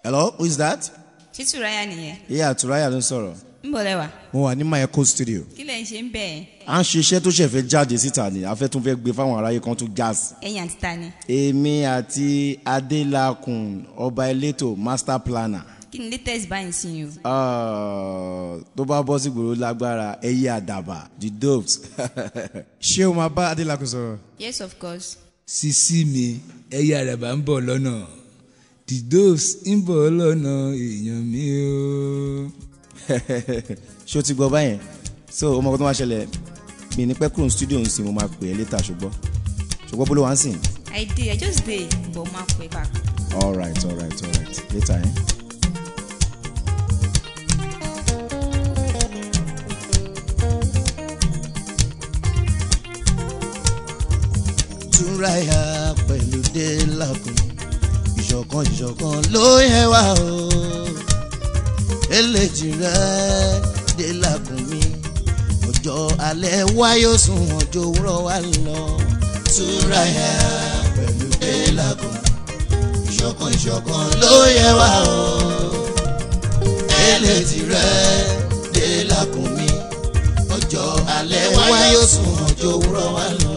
hello who is that. ṣé tùráyà nìyẹn ìyá àtúráyà ló ń sọ̀rọ̀. ń bọ̀ lẹ́wà mo wà ní mayeco studio. kí lẹ̀ ń ṣe ń bẹ̀ ẹ́ à ń ṣiṣẹ́ tó ṣẹ̀fẹ̀ jáde síta ni a fẹ́ tún fẹ́ gbé fáwọn aráyé kan tún gas. ẹ̀yìn àti ta ni èmi àti adélakùn ọba elétò master planner. kí ni latest báyìí sí yín o Ah, tó bá bọ́ sí gbòòrò lágbára ẹyẹ àdàbà the doves. ṣé o máa bá adélakùn sọ̀rọ̀. yes of course sisi mi ẹyẹ àràbà ń bọ̀ lọ́nà the doves ń bọ̀ lọ́nà èèyàn mi o. ṣé o ti gbọ́ báyẹn so ọmọ kan tó máa ṣẹlẹ̀ mi ní pẹ́ kúrò ní studio ń sìn mo máa pè é létà ṣùgbọ́n ṣùgbọ́n bó ló wá ń sìn. i dey i just dey but ma pè back. all right all right all right later eh. túnráyà pẹ̀lú délàkùn ìṣọ̀kan ìṣọ̀kan ló yẹ wá o eléjì rẹ délàkùn mi ọjọ́ alẹ́ wa yóò sùn ọjọ́ òwúrọ̀ wa lọ túnráyà pẹ̀lú délàkùn ìṣọ̀kan ìṣọ̀kan ló yẹ wá o eléjì rẹ délàkùn mi ọjọ́ alẹ́ wa yóò sùn ọjọ́ òwúrọ̀ wa lọ.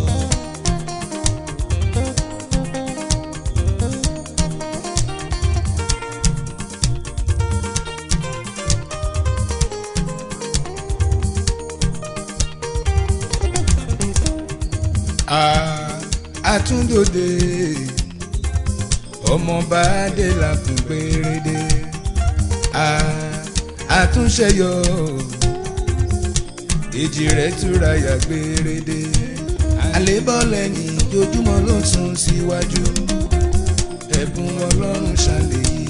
a àtúndòde ọmọọba adélakùn gbèrèdè a àtúnṣeyọ èjì rẹ̀ túra yà gbèrèdè àlébọ̀ lẹ́yìn ojoojúmọ́ ló ń sún síwájú ẹ̀bùn ọlọ́run ṣàlẹ̀ yìí.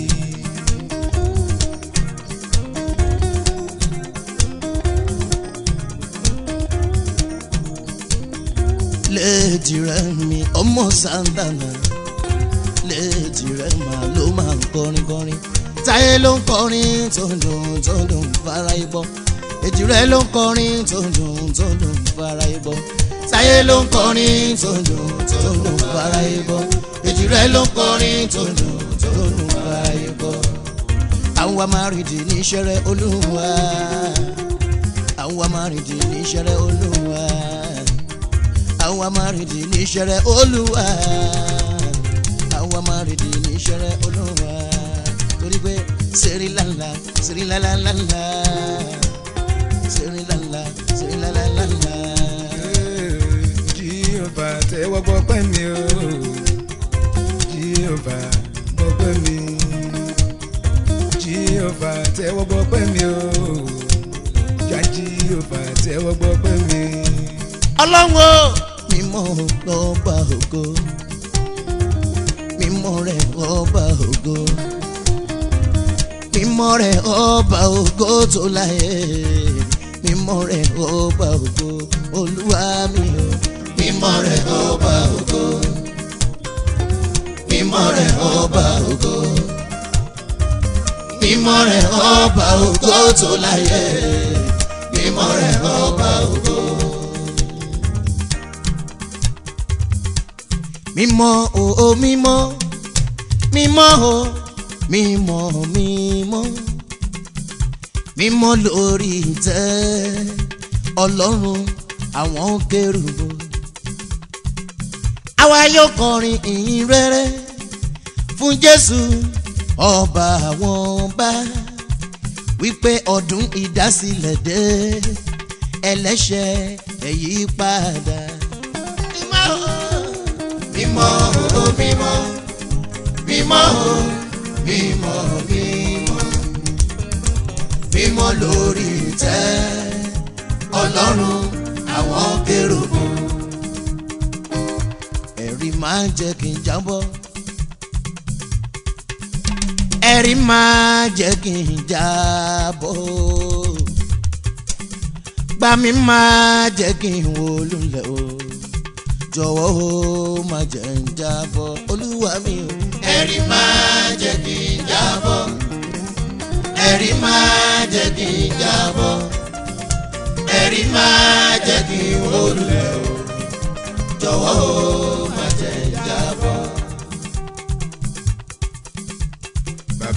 léèdì rẹ mi ọmọ santana léèdì rẹ mà ló máa ń kọrin kọrin táyé ló ń kọrin tó ń dùn tó ń dùn fara ibọ èjì rẹ ló ń kọrin tó ń dùn tó ń dùn fara ibọ táyé ló ń kọrin tó ń dùn tó ń dùn fara ibọ èjì rẹ ló ń kọrin tó ń dùn tó ń dùn fara ibọ àwọn amárìndì ní ìṣẹrẹ olúwa àwọn amárìndì ní ìṣẹrẹ olúwa àwọn amárìndì ní ìṣẹ̀rẹ̀ olúwa àwọn amárìndì ní ìṣẹ̀rẹ̀ olúwa torí pé sẹ́rí lálá sẹ́rí lálálálá sẹ́rí lálá sẹ́rí lálálálá. jíọba tẹ́wọ́ gbọ́pẹ́ mi o jíọba gbọ́pẹ́ mi jíọba tẹ́wọ́ gbọ́pẹ́ mi o já jíọba tẹ́wọ́ gbọ́pẹ́ mi. ọlọ́run o mímọ́ ọba ògo mímọ́ rẹ̀ ọba ògo mímọ́ rẹ̀ ọba ògo tó láyé mímọ́ rẹ̀ ọba ògo olúwa mi o mímọ́ rẹ̀ ọba ògo mímọ́ rẹ̀ ọba ògo mímọ́ rẹ̀ ọba ògo tó láyé mímọ́ rẹ̀ ọba ògo. mímọ́ o o mímọ́ mímọ́ o mímọ́ mímọ́ mímọ́ lórí ìtẹ́ ọlọ́run àwọn kérúbù àwa yóò kọrin ìyìn rere fún jésù ọba àwọn ọba wípé ọdún ìdásílẹ̀ dé ẹlẹ́ṣẹ̀ ẹ̀yí padà mímọ́ o mímọ́ o mímọ́ mímọ́ o mímọ́ mímọ́ mímọ́ lórí ìtẹ́ ọlọ́run àwọn kérúbù. ẹ̀rí máa ń jẹ́ kí n jábọ́ ẹ̀rí máa jẹ́ kí n jábọ́ gbà mí máa jẹ́ kí n wó lulẹ̀ o jọ̀wọ́ o má jẹ́ ń jábọ́ olúwa mi o. ẹ̀rí máa jẹ́ kí n jábọ́ ẹ̀rí máa jẹ́ kí n jábọ́ ẹ̀rí máa jẹ́ kí n wólulẹ̀ o jọ̀wọ́ o má jẹ́ ń jábọ́.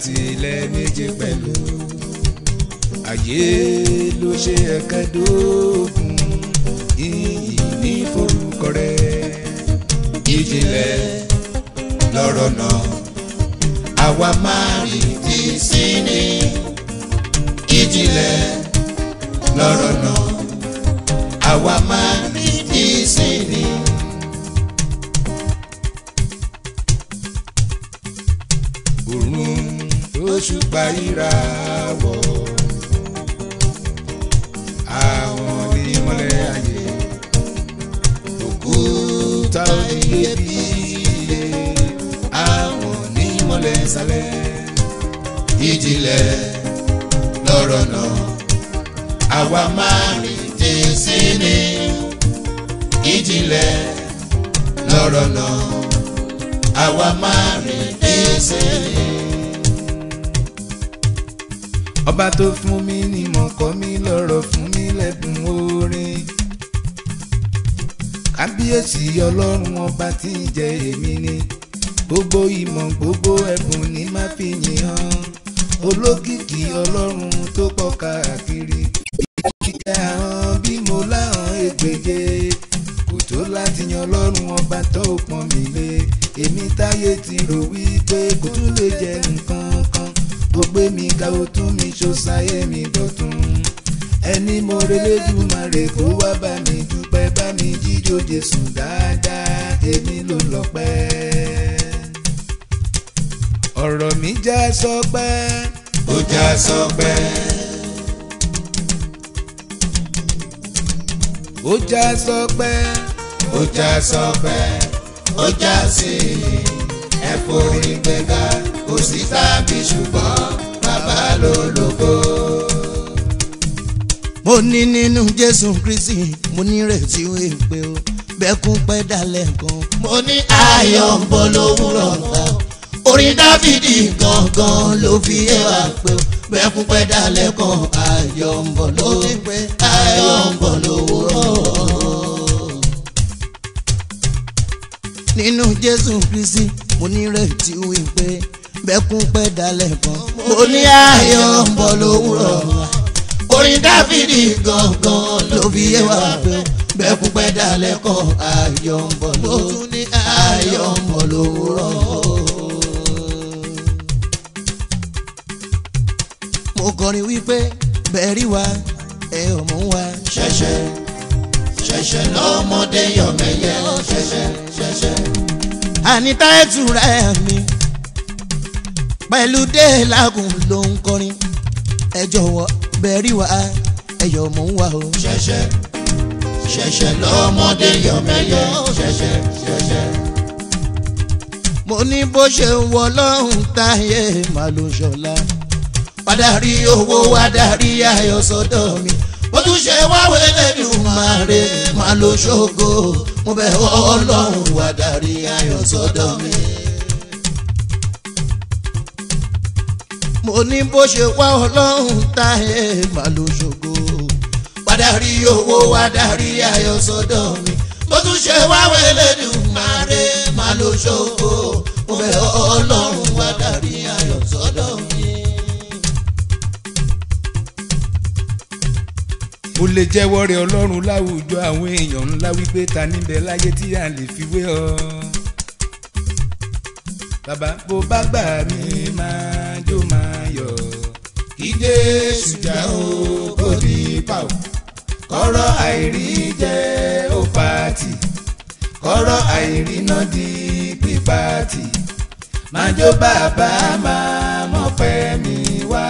àti ilẹ̀ méje pẹ̀lú ayé ló ṣe ẹ̀kẹ́dógún iyì ní forúkọ rẹ̀ ìjìnlẹ̀ lọ́rọ̀ náà àwa máa rí ti sí ni ìjìnlẹ̀ lọ́rọ̀ náà àwa máa rí ti sí ni. òrùn òṣùpá ìràwọ̀ àwọn ní mọ́lẹ̀ ayé òkúta iyebíye àwọn ní mọ́lẹ̀ sálẹ̀ ìjìnlẹ̀ lọ́rọ̀ náà àwa máa rí jésì ní ìjìnlẹ̀ lọ́rọ̀ náà àwa máa rí jésì ní. ọba tó fún mi ní mọ̀ kọ́ mi lọ́rọ̀ fún mi lẹ́bùn orin kábíyèsí ọlọ́run ọba tí ń jẹ èmi ni gbogbo ìmọ̀ gbogbo ẹ̀bùn ní má fi yìn hàn olókìkí ọlọ́run tó pọ̀ káàkiri ìjà hàn bí mo láhàn ègbèje kò tó láti yan ọlọ́run ọba tó pọ́n mi lé èmi táyé ti rò wípé kò tún lè jẹ nǹkan kan ó gbé mi ga ó tún mi ṣòṣàyé mi dọ̀tun ẹni mo relédùmarè kó wá bá mi dúpẹ́ bá mi jíjó Jésù dáadáa èmi ló lọ́pẹ́ ọ̀rọ̀ mi já sọpẹ́ ó já sọpẹ́ ó já sọpẹ́ ó já sọpẹ́ ó já sí ẹ forí gbéga kò sí tàbí ṣùgbọ́n bàbá ló lógo. mo ní nínú jésù kristi mo ní ìrètí wípé o bẹ́kún pẹ́ dalẹ̀ kan. mo ní ayọ̀ ń bọ̀ lówùrọ̀ ta orin dáfídì gangan ló fi yé wa pé o bẹ́kún pẹ́ dalẹ̀ kan ayọ̀ ń bọ̀ lówùrọ̀ ayọ̀ ń bọ̀ lówùrọ̀. nínú jésù kristi mo ní ìrètí wípé bẹ́kún pẹ́ dalẹ̀ kan. mo ní ayọ̀ ń bọ̀ lówùrọ̀ orin dáfídì gangan ló fi yé wa pé bẹ́kún pẹ́ dalẹ̀ kan ayọ̀ ń bọ̀ lówùrọ̀ ayọ̀ ń bọ̀ lówùrọ̀. mo kọrin wípé bẹ́ẹ̀rí wa ẹ ọmọ wa ṣẹ̀ṣẹ̀ ṣẹ̀ṣẹ̀ lọ́mọdé yọ̀mẹ̀yẹ ṣẹ̀ṣẹ̀ ṣẹ̀ṣẹ̀. àníta ẹ̀túnra ẹ̀ mi pẹ̀lú déèlágùn ló ń kọrin ẹ jọ̀wọ́ bẹ̀rí wa ẹ̀yọ̀ mò ń wá o. ṣẹ̀ṣẹ̀ ṣẹ̀ṣẹ̀ lọ́mọdé yọ̀mẹ̀yẹ ṣẹ̀ṣẹ̀ ṣẹ̀ṣẹ̀. mo ní bó ṣe ń wọ lọ́hùn táyé màá ló ṣọlá padà rí owó wá darí ayọ̀ sọ́dọ̀ mi bó tún ṣe wá wẹ́lẹ́dùn máa rè máa lo ṣògo mo bẹ̀ ọlọ́run wá darí ayọ̀ sọ́dọ̀ mi. mo ní bó ṣe wá ọlọ́run táyé máa lo ṣògo padà rí owó wá darí ayọ̀ sọ́dọ̀ mi bó tún ṣe wá wẹ́lẹ́dùn máa rè máa lo ṣògo mo bẹ̀ ọlọ́run wá darí ayọ̀ sọ́dọ̀ mi. mo lè jẹ́wọ́ rẹ̀ ọlọ́run láwùjọ àwọn èèyàn ńlá wípé ta níbẹ̀ láyé tí a lè fi wé ọ. bàbá bó bá gbà mí máa jó máa yọ̀ kí jésù já o kò ní pa o kọ́rọ̀ àìrí jẹ́ ó pàtì kọ́rọ̀ àìrí náà di pípàtì máa jó bàbá máa mọ̀ pẹ́ mi wá.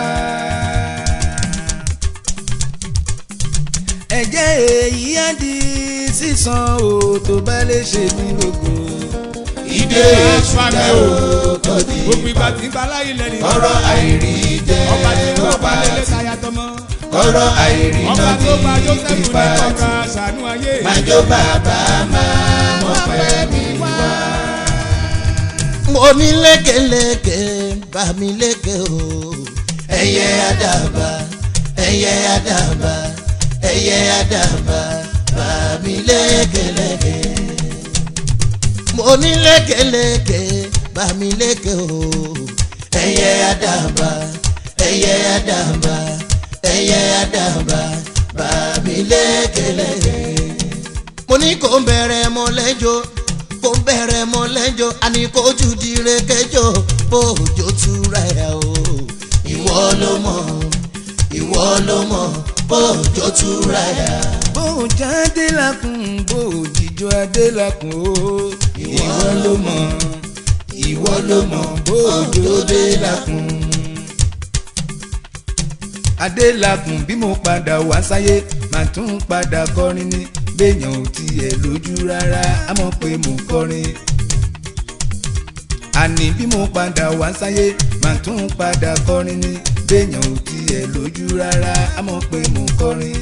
ẹ̀jẹ̀ èyí á di sísan o tó bá lè ṣe mí lógo. ìdè ìṣúná o tó di gbogbo ìgbà tí ń bá láyé lẹ́nu kọ́rọ̀ àìrí jẹ́ ọba tí ń ó wọ́n bá lélẹ̀ pàtì táyà tọmọ kọ́rọ̀ àìrí ọba náà tó bá di Jósẹ́fù ní pípàtì kọ́ka ṣàánú ayé máa jó bàbá máa mọ̀ pẹ́ mi wá. mo ní lékeleke bá mi léke o ẹyẹ àdàbà ẹyẹ àdàbà ẹyẹ àdàbà bá mi lékeleke mo ní lékeleke bá mi léke o ẹyẹ àdàbà ẹyẹ àdàbà ẹyẹ àdàbà bàbí lẹ́kẹ̀lẹ́. mo ní kó bẹ̀rẹ̀ mọ́ lẹ́jọ́ kó bẹ̀rẹ̀ mọ́ lẹ́jọ́ àní kó jù dire kẹjọ bójó túra ẹ̀ o. ìwọ ló mọ̀ ìwọ ló mọ̀ bójó túra ẹ̀. bóòjà adélakùn bóòjìjọ adélakùn o ìwọ ló mọ̀ ìwọ ló mọ̀ bóòjọ adélakùn. adélakùn bí mo padà wá sáyé màá tún padà kọrin ní béèyàn ò tiẹ̀ lójú rárá á mọ̀ pé mò ń kọrin àní bí mo padà wá sáyé màá tún padà kọrin ní béèyàn ò tiẹ̀ lójú rárá á mọ̀ pé mò ń kọrin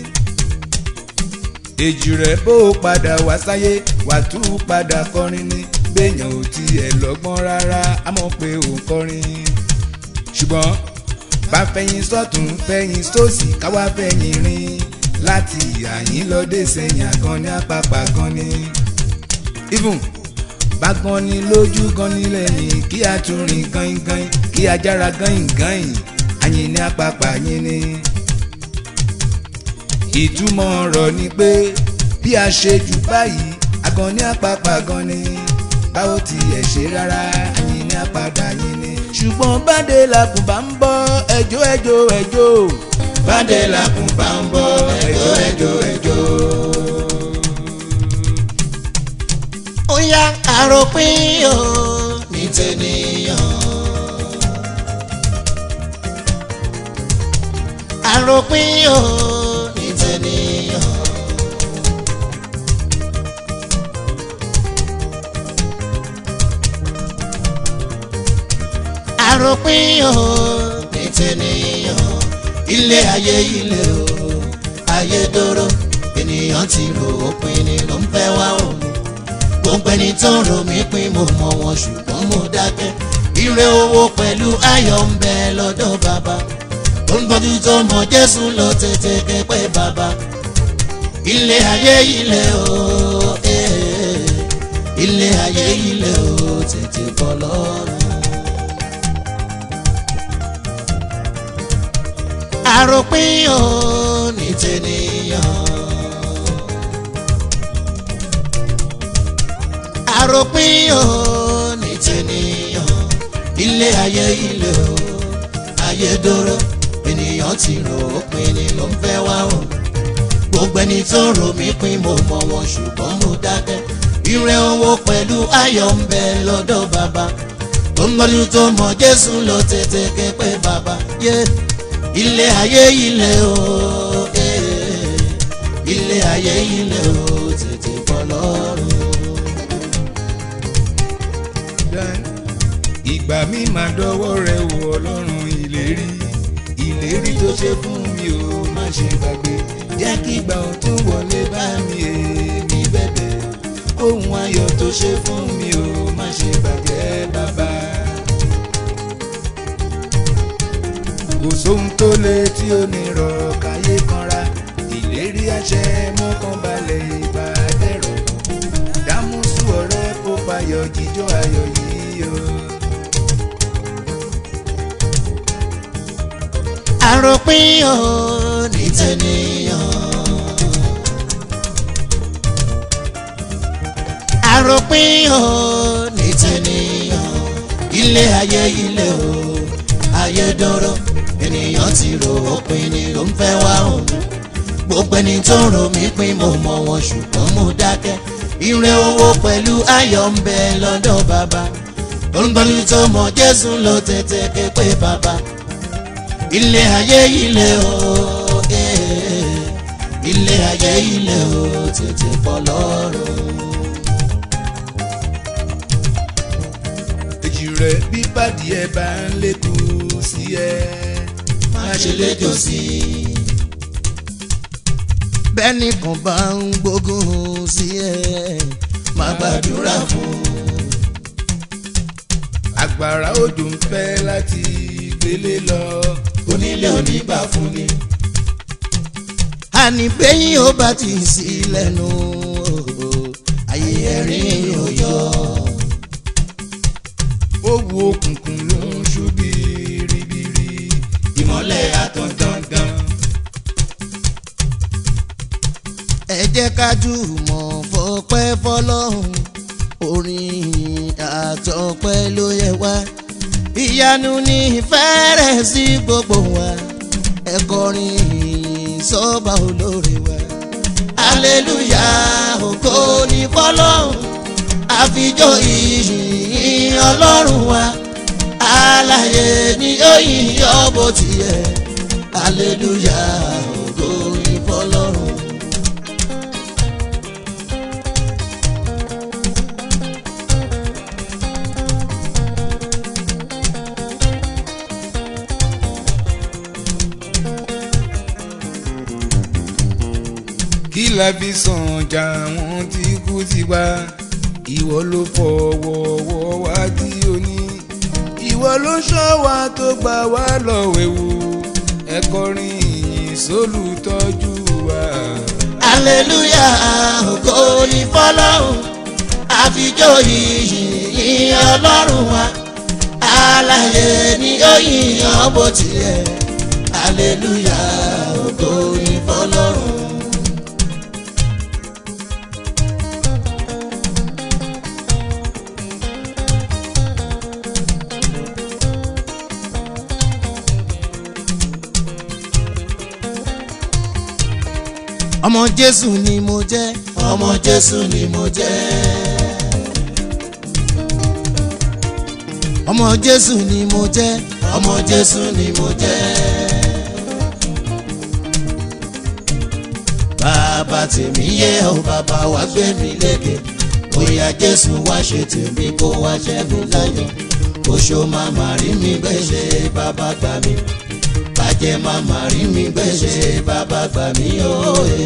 èjì rẹ̀ bó o padà wá sáyé wà tún padà kọrin ní béèyàn ò tiẹ̀ lọ́gbọ́n rárá á mọ̀ pé ò ń kọrin ṣùgbọ́n bá fẹ̀yìn sọ́tún fẹ̀yìn sósì káwá fẹ̀yìn rìn láti àyín lọ́dẹ sẹ́yìn àgàn ní àpapà gan ni even bá gan ni lójú gan ni lẹ́yìn kí a tún rìn gangan kí a jára gan gan àyìn ní àpapà yín ni ìtumọ̀ ọ̀rọ̀ ni pé bí a ṣe jù báyìí agan ní àpapà gan ni báwo tiẹ̀ ṣe rárá àyìn ní àpàdà yín ni. ṣùgbọ́n bàdé làkùn bá ń bọ́ ẹjọ́ ẹjọ́ ẹjọ́ bàdé làkùn bá ń bọ́ ẹjọ́ ẹjọ́ ẹjọ́. ó yá àròpin o ní tènìyàn. àròpin o ní tènìyàn. àròpin o ní tènìyàn. ilé ayé ilé o ayé dóró ènìyàn ti rò ó pin ni ló ń fẹ́ wá òun gbogbo ẹni tó ń rò mí pín mo mọ wọn ṣùgbọ́n mo dákẹ́ ire owó pẹ̀lú ayọ̀ ń bẹ lọ́dọ̀ bàbá tó ń gbọ́dú tó mọ jésù lọ tètè kẹ́pẹ́ bàbá ilé ayé ilé o eh, ilé ayé ilé o tètè bọ́ lọ́rùn. àròpin o ní tènìyàn. àròpin o ní tènìyàn ilé ayé ilé o ayé dóró ènìyàn ti rò ó pin ni ló ń fẹ́ wá o gbogbo ẹni tó rò mí pin mo mọ wọn ṣùgbọ́n mo dákẹ́ ire owó pẹ̀lú ayọ̀ ń bẹ lọ́dọ̀ bàbá tó ń gbọ́dún tó mọ jésù lọ tètè ké pé bàbá yé ilé ayé ilé o eh, ilé ayé ilé o tètè bọ́ lọ́rùn. ìgbà mi máa dọwọ́ rẹ wò ọlọ́run ìlérí ìlérí tó ṣe fún mi ò má ṣe gbàgbé jẹ́ kí ìgbà ọ̀tún wọlé bá mi èmi bẹ̀bẹ̀ ohun ayọ̀ tó ṣe fún mi ò má ṣe bàjẹ́ bàbá. kò sóhun tó le tí ó ní rọ̀ káyé kanra ìlérí àṣẹ mọ́kànbalẹ̀ ìbàdẹ́rọ̀ dámúsù ọ̀rẹ́ kó fayọ̀ jíjọ́ ayọ̀ yìí o. àròpin o ní tènìyàn. àròpin o ní tènìyàn. ilé ayé ilé o ayé dọ́rọ́ ènìyàn ti rò ó pin ni ló ń fẹ́ wá òun. gbogbo ẹni tó ń rò mí pin mo mọ wọn ṣùgbọ́n mo dákẹ́. ire owó pẹ̀lú ayọ̀ ń bẹ lọ́dọ̀ bàbá. olùgbọ́n tó mọ jésù ló tètè ké pé bàbá ilé ayé ilé o eh, ilé ayé ilé o tètè bọ́ lọ́rùn. èjì rẹ̀ bí pàdé ẹ bá ń lékun sí ẹ má ṣe léjò sí i. bẹ́ẹ̀ni kan bá ń gbógun sí ẹ má gbàdúrà fún un. àgbàrá òjò ń fẹ́ láti gbélé lọ onílé onígbà fún ni. àní bẹ́yìn ó bá ti sí lẹ́nu ayé ẹ̀rín ò yọ. ó wu òkùnkùn ló ń ṣú biribiri ìmọ́lẹ̀ àtàn dandan. ẹ jẹ́ ká jùmọ̀ fọpẹ́ fọlọ́run orin àtọpẹ́ ló yẹ wá ìyanu ní fẹ́rẹ̀ sí gbogbo wa ẹ kọrin ìyìn sọ́ba olóore wa aleluya ògo ní fọlọ́run àfijọ́ ìyìn ọlọ́run wa alààyè ni ó yìn ọ́ bó tiẹ̀ aleluya ògo ní fọlọ́run. kí la fi sàn jà wọn tí kú ti wá ìwọ ló fọwọ́wọ́ wá tí o ní ìwọ ló ṣọ́ wa tó gbà wá lọ́wọ́ ewu ẹ kọrin ìyìn sólùtọ́jú wa. aleluya ògo ní fọlọ́run àfijọ́ ìyìn ọlọ́run wa alààyè ni ó yìn ọ́ bó tiẹ̀ aleluya ògo ní fọlọ́run. ọmọ jésù ni mo jẹ́ ọmọ jésù ni mo jẹ́ ọmọ jésù ni mo jẹ́ ọmọ jésù ni mo jẹ́. bàbá tèmi yé ọ bàbá wa gbé mi lékè bóyá jésù wá ṣe tèmi kó wá ṣẹ́gun láyọ̀ oṣó màmá rí mi gbèsè bàbá gbà mí bàjẹ́ màmá rí mi gbèsè bàbá gbà mí òye.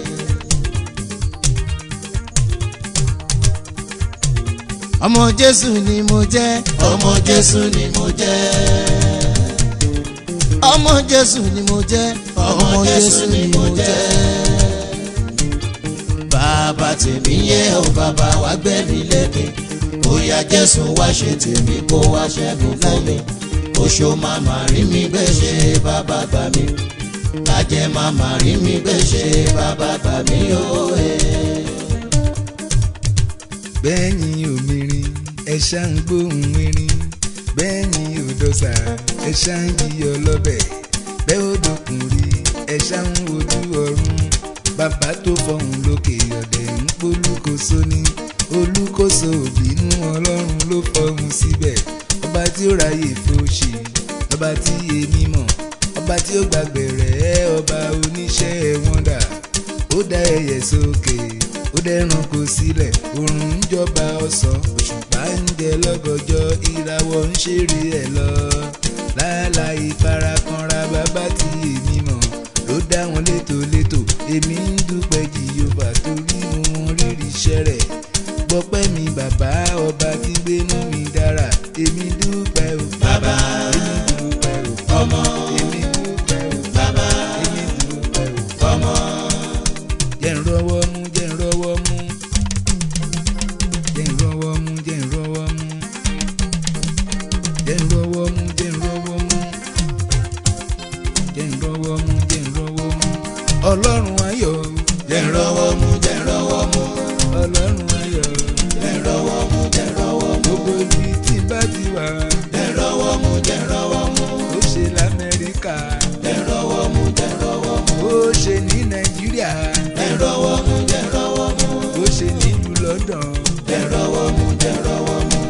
ọmọ jésù ni mo jẹ́ ọmọ jésù ni mo jẹ́ ọmọ jésù ni mo jẹ́ ọmọ jésù ni mo jẹ́ bàbá tèmi yé ọ bàbá wa gbé mi lékè bóyá jésù wá ṣe tèmi kó wá ṣẹ́gun fún mi oṣó màmá rí mi gbèsè bàbá gbà mí bàjẹ́ màmá rí mi gbèsè bàbá gbà mí òye. bẹ́ẹ̀ni òmìnirin ẹ ṣá ń gbóhùn erin bẹ́ẹ̀ni òdọ́sà ẹ ṣá ń yíyọ lọ́bẹ̀ bẹ́ẹ̀ ó dòkun rí ẹ ṣá ń wojú ọ̀run bàbá tó fọhùn lókè ọ̀dẹ̀ ń polúkóso ní olúkóso òbínú ọlọ́run ló fọhùn síbẹ̀ ọba tí ó ráyè fòṣì ọba tí èmi mọ̀ ọba tí ó gbàgbẹ̀rẹ̀ ọba oníṣẹ́ wọ́ndà ó dá ẹyẹ sókè ó dẹ́ranko sílẹ̀ òrùn ń jọba ọ̀sán òṣùpá ń jẹ lọ́gọjọ́ ìràwọ̀ ń ṣeré ẹ̀ lọ láláì farakanra bàbá tí èmi mọ̀ ló dá wọn létòlétò èmi ń dúpẹ́ jìyọba torí mo mọ rírì iṣẹ́ rẹ̀ gbọ́pẹ́ mi bàbá ọba tí gbénú mi dára èmi dúpẹ́ o bàbá èmi dúpẹ́ o ọmọ èmi dúpẹ́ o bàbá èmi dúpẹ́ o ọmọ jẹ́ ń rọ́wọ́ mú jẹ́ ń rọ́wọ́ mú jẹ́ ń rọ́wọ́ mú jẹ́ ń rọ́wọ́ mú jẹ́ ń rọ́wọ́ mú jẹ́ ń rọ́wọ́ mú jẹ́ ń rọ́wọ́ mú jẹ́ ń rọ́wọ́ mú ọlọ́run ayọ̀ jẹ́ ń rọ́wọ́ mú jẹ́ ń rọ́wọ́ mú ọlọ́run ayọ̀ jẹ́ ń rọ́wọ́ mú jẹ́ ń rọ́wọ́ mú gbogbo ibi tí bá ti wà jẹ́ ń rọ́wọ́ mú jẹ́ ń rọ́wọ́ mú ó ṣe lamẹ́ríkà jẹ́ ń rọ́wọ́ mú jẹ́ ń rọ́wọ́ mú ó ṣe ní nàìjíríà jẹ́ ń rọ́wọ́ mú jẹ́ ń rọ́wọ́ mú ó ṣe nílùú london jẹ́ ń rọ́wọ́ mú jẹ́ ń rọ́wọ́ mú.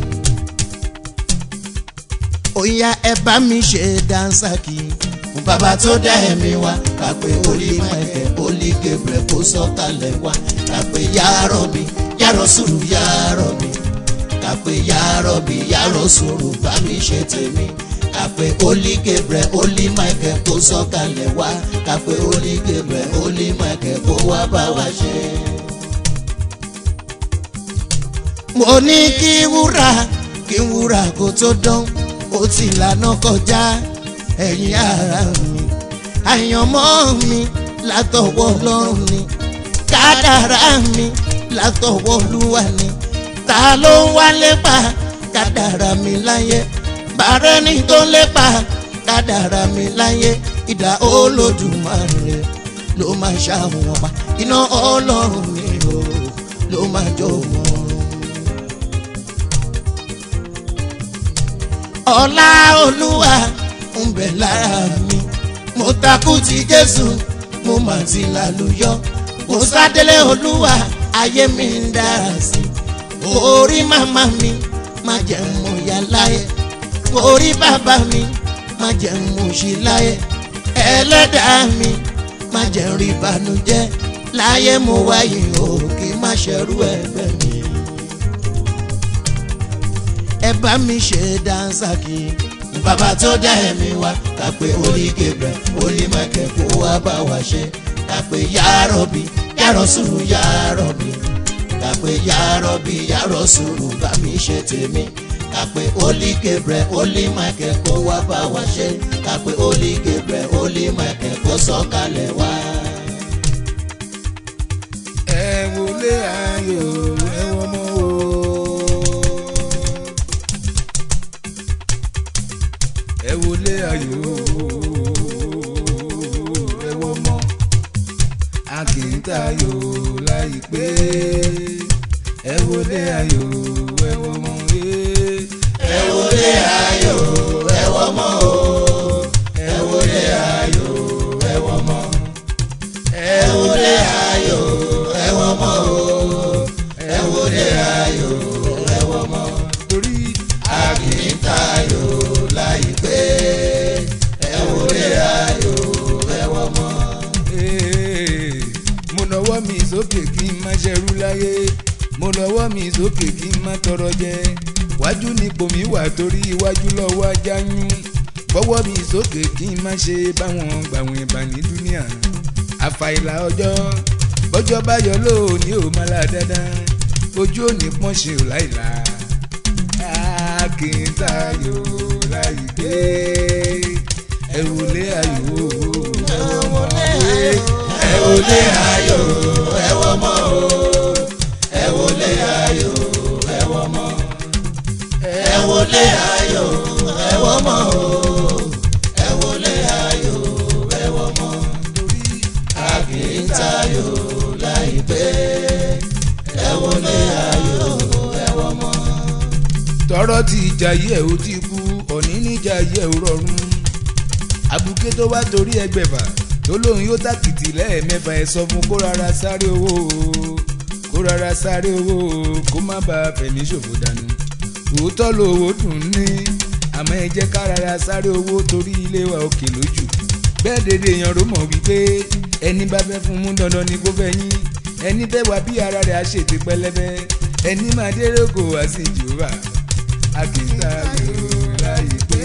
Oya ẹ bá mi ṣe dansaki fún bàbá tó dá ẹ̀mí wa kàpé olí Michael olí Gabriel kó sọ̀kalẹ̀ wá kàpé yàrá mi yàrá sùúrù yàrá mi kàpé yàrá mi yàrá sùúrù bá mi ṣe tèmi kàpé olí Gabriel olí Michael kó sọ̀kalẹ̀ wá kàpé olí Gabriel olí Michael kó wá bá wa ṣe. mo ní kí wúrà kí wúrà kó tó dán ó ti lànà kọjá ẹ̀yin ara mi àyànmọ́ mi látọwọ́ Ọlọ́run ni kádàrá mi látọwọ́ Olúwa ni ta ló ń wálé pa kádàrá mi láyé bàárẹ̀ ní tó lépa kádàrá mi láyé ìdá olódùmarè ló máa ṣàwọn ọba iná ọlọ́run mi o ló máa jó wọn. ọlá olúwa ń bẹ lára mi mo takú ti jésù mo mà ti lálùyọ mo sádélé olúwa ayé mi ń dára sí i orí màmá mi má jẹ́ mo yà láyé orí bàbá mi má jẹ́ mo ṣì láyé ẹlẹ́dàá mi má jẹ́ rí ìbànújẹ́ láyé mo wáyé o kì í má ṣerú ẹgbẹ́ mi. ẹ bá mi ṣe dáńsàkì bàbá tó dá ẹ̀mí wa ká pé olí Gabriel olí Michael kó wá bá wa ṣe ká pé yárọ̀bì yárọ̀ sùúrù yárọ̀bì ká pé yárọ̀bì yárọ̀ sùúrù bá mi ṣe tèmi ká pé olí Gabriel olí Michael kó wá bá wa ṣe ká pé olí Gabriel olí Michael kó sọ̀kalẹ̀ wá. ẹ wọlé ayò ẹ wọmọ o. ẹ wọlé ayò ẹ wọmọ a kì í tayò láìpé ẹ wọlé ayò ẹ wọmọ ẹ wọlé ayò ẹ wọmọ o ẹ wọlé ayò ẹ wọmọ ẹ wọlé ayò ẹ wọmọ o ẹ wọlé ayò ẹ wọmọ torí a kì í tayò láìpé ẹ wọlé ayò ẹ wọmọ. Ee, mo nọwọ́ mi sókè kí n má ṣẹrú láyé mo nọwọ́ mi sókè kí n má tọrọ jẹ wájú nípò mi wà torí iwájú lọ́wọ́ ajá yún bọ́wọ́ mi sókè kí n má ṣe báwọn gbàwọn ìbà ní dúníà àfàìlà ọjọ́ bọ́jọ́ bá yọ lóòní ò má la dandan ojú òní pọ́n ṣe ò láìla a kì í tayò láìpé ẹ wọlé ayò ẹ wọlé ẹ wọlé ayò ẹ wọmọ o ẹ wọlé ayò ẹ wọmọ ẹ wọlé ayò ẹ wọmọ o ẹ wọlé ayò ẹ wọmọ a kì í tayò láìpé ẹ wọlé ayò ẹ wọmọ. tọrọ ti jayé ẹ ó ti kú òní níjà yẹ ò rọrùn abuké tó wá torí ẹgbẹ̀fà tó lóun yóò tàkìtì lẹ́ẹ̀mẹ́fà ẹ̀ sọ fún kó rárá sáré owó o, kó rárá sáré owó o, kó má bàa fẹ̀mí ṣòfò dànù òótọ́ lówó dùn ní àmọ́ ẹ jẹ́ ká rárá sáré owó torí ilé wa òkè lójú bẹ́ẹ̀ dédé èèyàn ló mọ̀ wípé ẹni bá fẹ́ fún mú dandan ni kó fẹ́ yín ẹni fẹ́ wá bí ara rẹ̀ á ṣètì pẹlẹbẹ ẹni máa dérò kò wá sí jehova a kì í sáyò láyé pé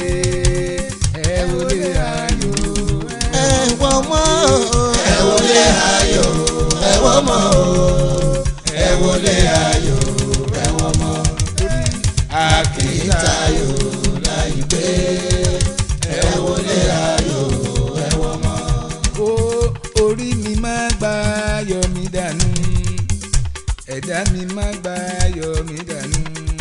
ẹ wọlé ayò ẹ wọmọ o ẹ wọlé ayò ẹ wọmọ o ẹ wọlé ayò ẹ wọmọ a kì í tayò láìpé ẹ wọlé ayò ẹ wọmọ. ó orí mi máa gba ayọ̀ mi dànù ẹ̀dá mi máa gba ayọ̀ mi dànù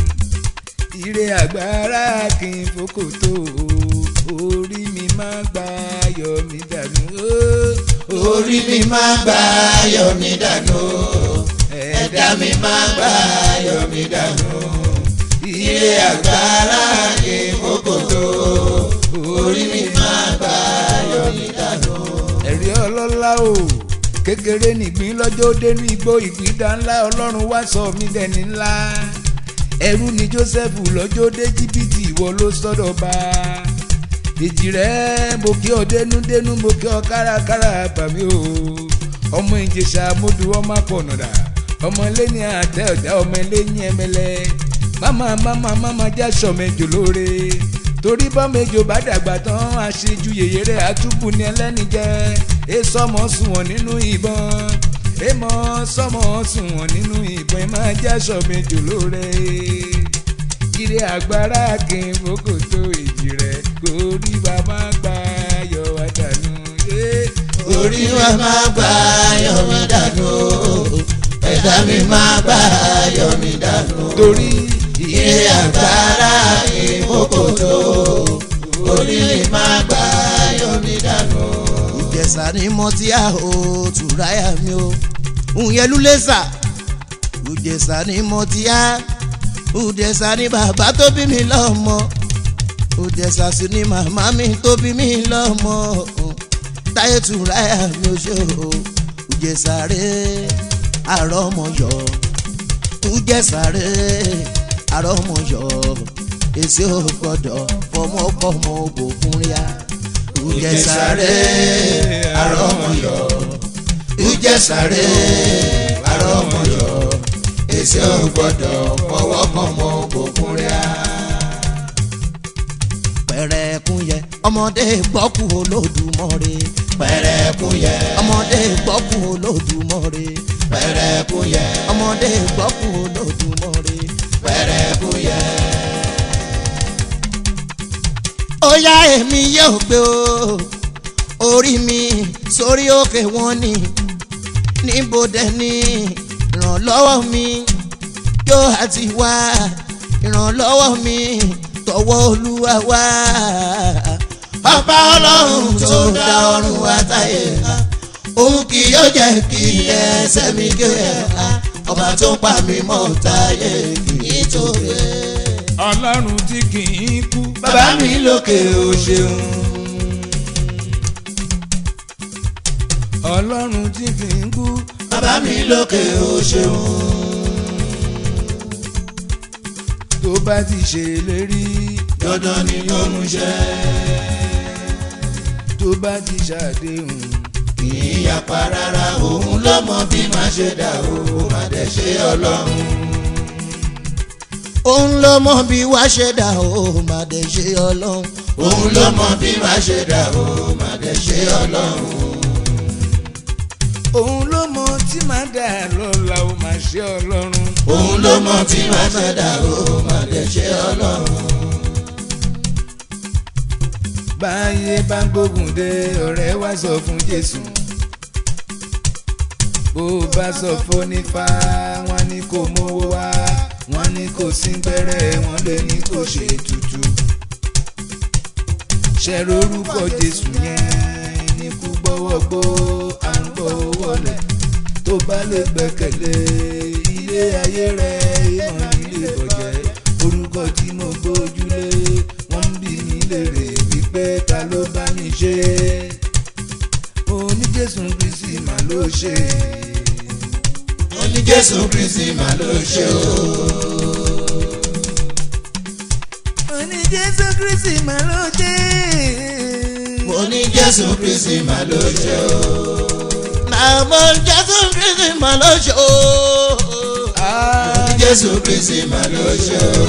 ire àgbára kì í fòkòtò orí mi máa gba ayọ̀ mi dànù ó, orí mi máa gba ayọ̀ mi dànù ẹ̀dá mi máa gba ayọ̀ mi dànù ire àgbára kì í fòkòtò orí mi máa gba ayọ̀ mi dànù. ẹ̀rí ọlọ́lá o kékeré nìgbín lọ́jọ́ dénú igbó ìgbìdá ńlá ọlọ́run wá sọ mí dẹni ńlá ẹrú ni joseph lọ́jọ́ dé jìbìtì ìwọ ló sọ́dọ̀ bá èjì rẹ̀ mo kí ọ dénúdénú mo kí ọ kárakára bàmí o ọmọ ìjẹsà mọ́dù ọmọ àpọ̀nàdà ọmọ lẹ́ni àtẹ ọ̀dà ọmọ lẹ́yìn ẹmẹlẹ máma máma máma já sọmẹjọ lóore torí bọ́mẹjọ bá dàgbà tán àṣejù yèyé rẹ̀ àtúbù ní ẹlẹ́ni jẹ́ ẹ sọmọ sùnwọ̀n nínú ìbọn ẹ mọ sọmọ sùnwọ̀n nínú ìbọn ẹ máa já sọmẹjọ lóore ire agbára kì í fokò tó èjì rẹ̀ kò rí bàbá gbà yọ wá dànù. Yeah. orí wa máa gba ayọ̀ mi dànù ẹ̀dá mi máa gba ayọ̀ mi dànù torí ire ilé agbára ìmókòtò orí mi máa gbá yọmi dànù. ìjẹsà ni mo ti à ó tùráyà mi o ìyẹn lúlẹ́sà ìjẹsà ni mo ti à ìjẹsà ni bàbá tó bí mi lọ́mọ ìjẹsà sì ni màmá mi tó bí mi lọ́mọ táyé tùráyà mi ò ṣe o ìjẹsà rẹ̀ àrọ́mọyọ ìjẹsà rẹ̀ àrọ́mọyọ èsì ò gbọ́dọ̀ fọmọkọmọ òbòkun ríà ìjẹsàrè àrọmọyọ ìjẹsàrè àrọmọyọ èsì ò gbọ́dọ̀ fọwọ́kọmọ òbòkun ríà. pẹ̀rẹ̀kún yẹ ọmọdé gbọ́kú olódùmọ̀rẹ́ pẹ̀rẹ̀kún yẹ ọmọdé gbọ́kú olódùmọ̀rẹ́ pẹ̀rẹ̀kún yẹ ọmọdé gbọ́kú olódùmọ̀rẹ́ pẹ̀rẹ̀kún yẹ ó yá èmi yóò gbé o orí mi sórí òkè wọn ni níbo dẹ ni ìrànlọ́wọ́ mi yóò àti wá ìrànlọ́wọ́ mi tọwọ́ olúwa wá. ọba ọlọ́run tó dá ọ̀run àtàyè ká òun kì yóò jẹ́ kí ẹsẹ̀ mi gé ẹ̀ka ọba tó pa mí mọ́ táyé kì í tó gbé ọlọ́run tí kì í kú. bàbá mi lókè o ṣeun. ọlọ́run tí kì í kú. bàbá mi lókè o ṣeun. tó bá ti ṣèlérí dandan ni yóò mú ṣẹ. tó bá ti ṣàdéhùn kì í yapa rárá òun ló mọ bí màá ṣe dà o má dẹ̀ ṣe ọlọ́run. òun ló mọ bí wá ṣe dà o má dẹ̀ ṣe ọlọ́run. òun ló mọ bí wá ṣe dà o má dẹ̀ ṣe ọlọ́run. òun ló mọ tí màá dà lọ́la ó máa ṣe ọlọ́run. òun ló mọ bí wá ṣe dà o má dẹ̀ ṣe ọlọ́run. báyé bá ń gbógun dé ọ̀rẹ́ wá sọ fún jésù bó bá sọ fónífà wọn ní kò mówó wá wọn ní kò sí gbẹ́rẹ́ wọn lè ní kò ṣe tutù ṣẹ̀rọ orúkọ jésù yẹn ní kú gbọ́wọ́ gbó à ń gbọ́ wọlé tó bá lè gbẹ́kẹ̀lé ilé ayé rẹ̀ ìmọ̀ nílé bọ̀jẹ́ orúkọ tí mo gbójúlé wọ́n ń bí mi léèrè wípé ta ló bá mi ṣe mo ní jésù kristi mà ló ṣe ó ní jésù kristi mà ló ṣe o. mo ní jésù kristi mà ló ṣe mo ní jésù kristi mà ló ṣe o. màmá jésù kristi mà ló ṣe o. Ah, jésù kristi mà ló ṣe o.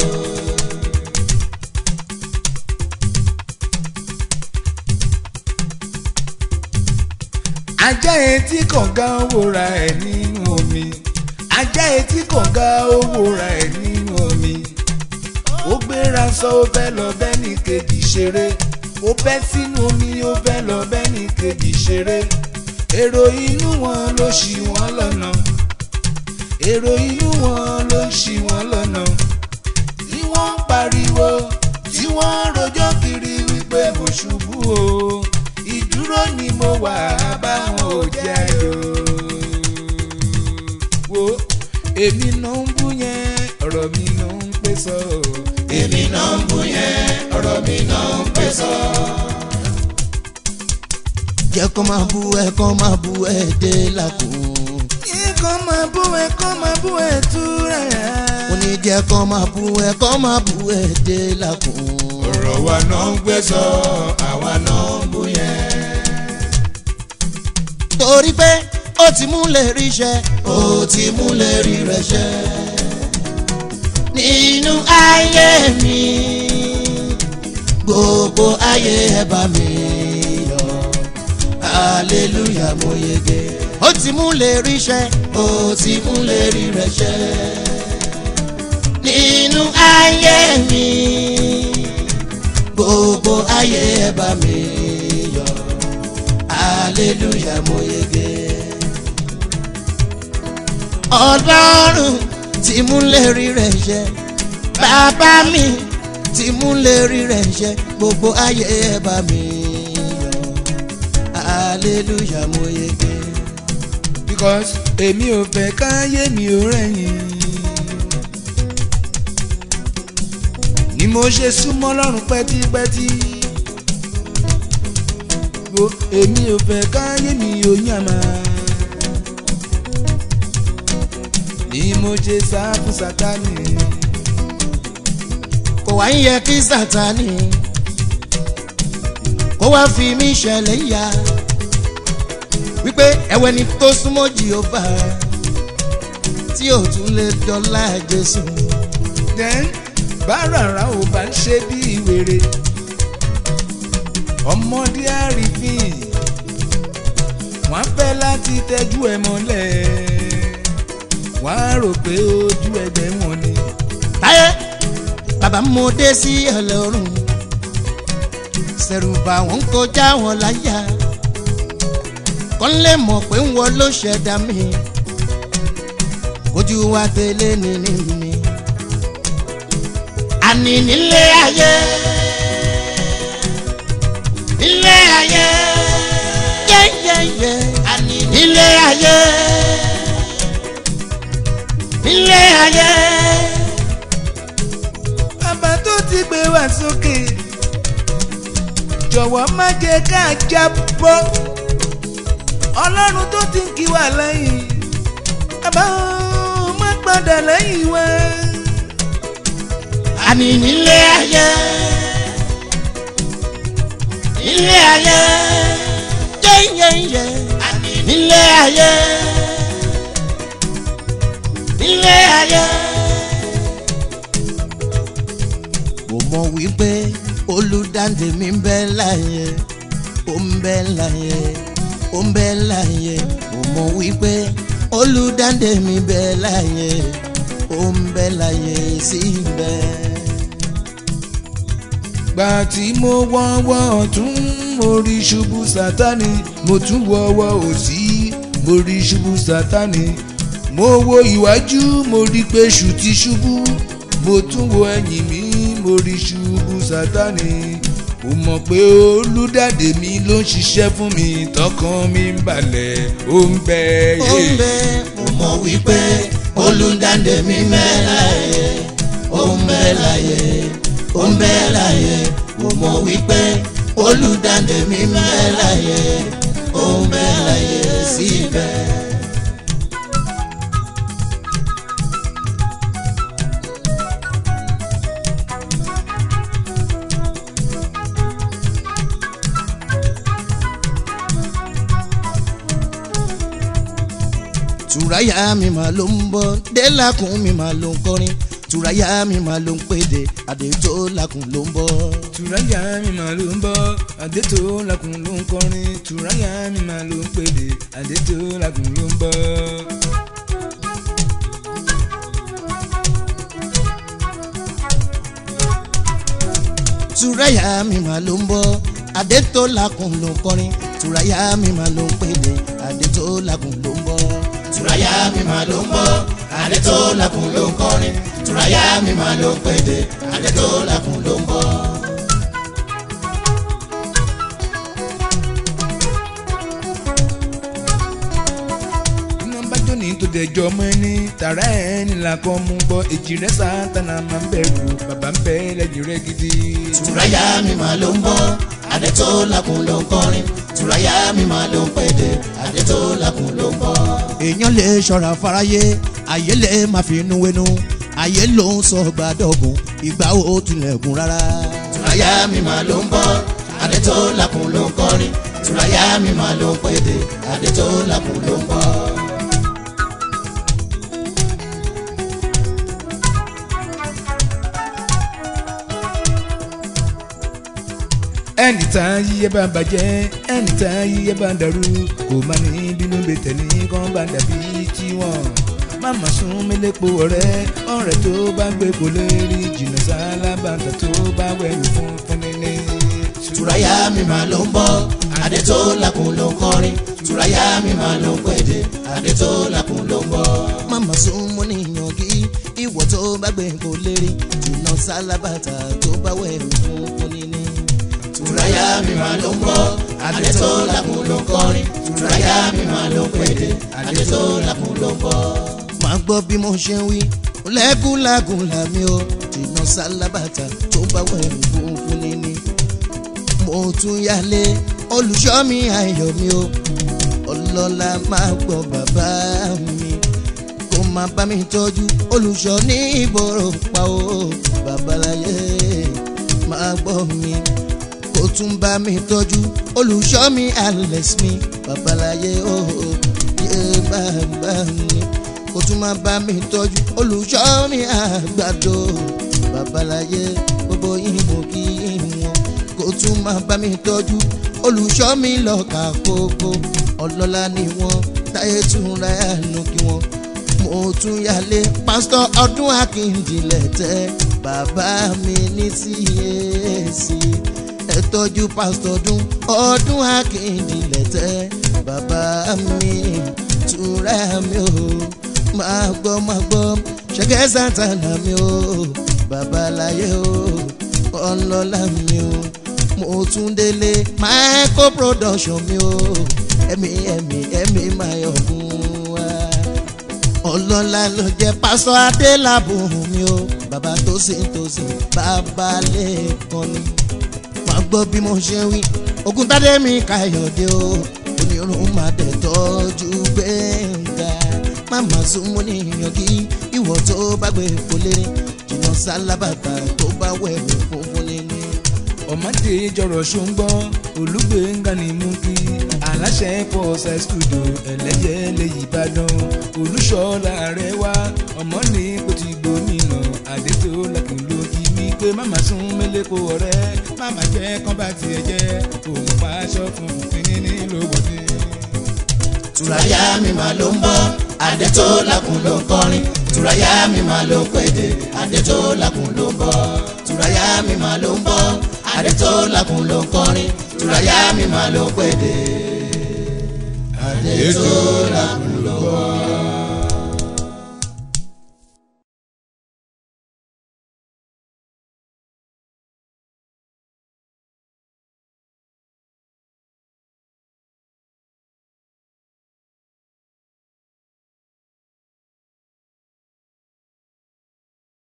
ajá etí kànga wòra ẹ̀ nínú omi ajá etí kànga wòra ẹ̀ nínú omi ó gbéra sọ ó fẹ́ lọ bẹ́ẹ̀ ní kejì ṣeré ó bẹ́ sínú omi ó fẹ́ lọ bẹ́ẹ̀ ní kejì ṣeré èrò inú wọn ló ṣì wọ́n lọ́nà èrò inú wọn ló ṣì wọ́n lọ́nà tí wọ́n ń pariwo tí wọ́n ń rojọ́ kiri wípé mo ṣubú o ìdúró ni mo wà báwọn ò jẹ́ ayò wo èmi náà ń bú yẹn ọ̀rọ̀ mi náà ń pè sọ èmi náà ń bú yẹn ọ̀rọ̀ mi náà ń pè sọ. jẹ́ kó máa bú ẹ kó máa bú ẹ dé làkùn. kọ́ máa bú ẹ kọ́ máa bú ẹ túra yá. mo ní jẹ́ kó máa bú ẹ kó máa bú ẹ dé làkùn. ọ̀rọ̀ wa náà ń gbé sọ àwa náà ń bú yẹn. torí pé ó ti mú lè rí iṣẹ́ ó ti mú lè rí rẹ̀ ṣẹ́ nínú ayé mi gbogbo ayé ẹ bá mi yọ hallelujah mo yege ó ti mú lè rí iṣẹ́ ó ti mú lè rí rẹ̀ ṣẹ́ nínú ayé mi gbogbo ayé ẹ bá mi yọ hallelujah mo yege. ọlọ́run tí mú lérí rẹ̀ ṣẹ bàbá mi ti mú lérí rẹ̀ ṣe gbogbo ayé ẹ bá mi yọ̀ hallelujah mo yege. because èmi ò fẹ́ káyé mi ò rẹ̀yìn. ni mo ṣe súnmọ́ lọ́rùn pẹ́típẹ́tí. wo èmi ò fẹ́ káyé mi ò yàmà. ni mo ṣe sá fún sátánì. kò wá ń yẹ kí sátani kó wá fi mí ṣẹlẹ̀ yá wípé ẹ̀wẹ̀ ni tó súnmọ́ jìhóbá tí ò tún lè dọ́là jésù then báràrà ò bá ń ṣe bí wèrè ọmọdé àrífín wọ́n fẹ́ láti tẹ́jú ẹ mọ́lẹ̀ wọ́n á rò pé ojú ẹgbẹ́ wọn ni. táyé bàbá mo dé sí ọlọ́run sẹ̀rùbà wọn kọjá wọn láyà kọ́ lè mọ̀ pé ń wọ ló ṣẹ̀dá mi ojú wa tẹ̀lé ní ní mi àní nílé ayé nílé ayé yẹ́yẹ́yẹ́ àní nílé ayé nílé ayé. bàbá tó ti gbé wá sókè jọ̀wọ́ má jẹ́ ká jábọ́ ọlọ́run tó ti ń kí wa lẹ́yìn bàbá ó má padà lẹ́yìn wa. àní nílé ayé nílé ayé yẹ́yẹ́yẹ́ àní nílé ayé nílé ayé. mo mọ̀ wípé olùdáǹdè mi ń bẹ láyé ó ń bẹ láyé ó ń bẹ láyé mo mọ̀ wípé olùdáǹdè mi bẹ láyé ó ń bẹ láyé síbẹ̀. gbà tí mo wọ́wọ́ ọ̀tún mo rí ṣubú sátani mo tún wọ́wọ́ òsì mo rí ṣubú sátani mo wo ìwájú mo rí pé ṣù ti ṣubú mo tún wo ẹ̀yìn mi mo rí ṣubú sátani mo mọ̀ pé olùdàdé mi ló ń ṣiṣẹ́ fún mi tọkàn mi ń balẹ̀ ó ń bẹ ó ń bẹ mo mọ̀ wípé olùdáǹdè mi ń bẹ láyé ó ń bẹ láyé ó ń bẹ láyé mo mọ̀ wípé olùdáǹdè mi ń bẹ láyé ó ń bẹ láyé síbẹ̀. tùráyà mi mà ló ń bọ́ délàkùn mi mà ló ń kọrin tùráyà mi mà ló ń pèdè àdètò làkùn ló ń bọ́. tùráyà mi mà ló ń bọ́ àdètò làkùn ló ń kọrin tùráyà mi mà ló ń pèdè àdètò làkùn ló ń bọ́. tùráyà mi mà ló ń bọ́ àdètò làkùn ló ń kọrin tùráyà mi mà ló ń pèdè àdètò làkùn ló ń bọ́. tùráyà mi mà ló ń bọ́ àdètò làkùn ló ń kọrin tùráyà mi mà ló ń pèdè àdètò làkùn ló ń bọ́. iná bá jó ní tó dẹjọ́ mọ́ ẹni tààrà ẹni là kọ́ mú gbọ́ èjì rẹ̀ sátánà máa ń bẹ̀rù bàbá ń bẹ lẹ́yìn rẹ̀ gidi. tùráyà mi mà ló ń bọ́ àdètò làkùn ló ń kọrin tùráyà mi mà ló ń pèdè àdètò làkùn ló ń bọ́. èèyàn lè ṣọ́ra fáráyé ayé lè má fi inú wẹnu ayé ló ń sọ gbàdọ̀gùn ìgbà ó tilẹ̀kùn rárá. tùráyà mi mà ló ń bọ́ àdètò làkùn ló ń kọrin tùráyà mi mà ló ń pèdè àdètò làkùn ló ń bọ́. ẹnì tá a yíyẹ bá bàjẹ́ ẹnì tá a yíyẹ bá dàrú kò má ní bínú bẹ tẹ̀lé kán bá dàbí tiwọn máma sún mílẹ̀pọ̀ ọ̀rẹ́ ọ̀rẹ́ tó bá gbé kò lè rí jìnnà sálábàtà tó bá wẹ̀yìn fún fúnni. tùráyà mi mà ló ń bọ́ àdètò làkùn ló ń kọrin tùráyà mi mà ló ń pèdè àdètò làkùn ló ń bọ́. máma sún mọ́ níyàn kí ìwọ tó bá gbé kò lérí jìnnà sálábàtà tó bá wẹ̀ fún fún níní. Tùráyà mi máa ló ń bọ́, adé tó lákùn ló ń kọrin. Tùráyà mi máa ló ń pèdè, adé tó lákùn ló ń bọ́. máa gbọ́ bí mo ṣe ń wí lẹ́kùnlágùn làmì o jìnnà sálábàtà tó bá wẹ̀ fún fún níní. mo tún yálé olùṣọ́ mi ayọ̀ mi o ọlọ́lá máa gbọ́ bàbá mi kó máa bá mi tọ́jú olùṣọ́ ní ìgboro pa o babaláyé máa gbọ́ mi kó tún bá mi tọ́jú olùṣọ́ mi alex mi babaláyé o yé bàbá mi kó tún máa bá mi tọ́jú olùṣọ́ mi àgbàdo babaláyé gbogbo ìbò kí wọn kó tún máa bá mi tọ́jú olùṣọ́ mi lọ́ka kókó ọlọ́lá ni wọ́n táyé tún ra ẹnu kí wọ́n mo tún yálé pásítọ̀ ọdún akíndìlẹ̀ tẹ́ bàbá mi ní tíyèsí ẹ tọ́jú pásítọ̀ ọdún ọdún akíndìlẹ̀ tẹ́ bàbá mi túra mi o máa gbọ́ máa gbọ́ ṣẹ́gẹ́ sátánà mi o babaláyé o ọlọ́lá mi o mo tún délé micro production mi o ẹ̀mí ẹ̀mí ẹ̀mí máa yọ̀ fún wa ọlọ́lá ló jẹ́ pásọ adélàbùn mi o bàbá tó sì ń tó sì bàbá lẹ́ẹ̀kan ni máa gbọ́ bí mo ṣe wí ogun tádé mi káyọ̀dé o onírun máa dẹ̀ tọ́jú gbẹ̀ngà máma súnmọ́ níyàn kí ìwọ tó bá gbé fọlé jìnnà sálábàtà tó bá wẹ̀ funfun níní. ọmọdé jọrọ ṣóńgbọ́n olùgbéńgà ní mú kí aláṣẹ pọ̀ṣẹ̀ studio ẹlẹ́yẹlẹ ìbàdàn olùṣọ́lá rẹ̀ wá ọmọ ní kò ti gbómìnà àdètò lẹ́kùn ló kí mi pé màmá sún mẹ́lẹ́kọ̀ ọ̀rẹ́ màmá jẹ́ kán bá tiẹ̀ jẹ́ òun pa aṣọ fún fìtíní ní lówódé. Tùráyà mi máa ló ń bọ́, adé tó lákùn ló ń kọrin. Tùráyà mi máa ló ń pèdè, adé tó lákùn ló ń bọ́. Tùráyà mi máa ló ń bọ́, adé tó lákùn ló ń kọrin. Tùráyà mi máa ló ń pèdè, adé tó lákùn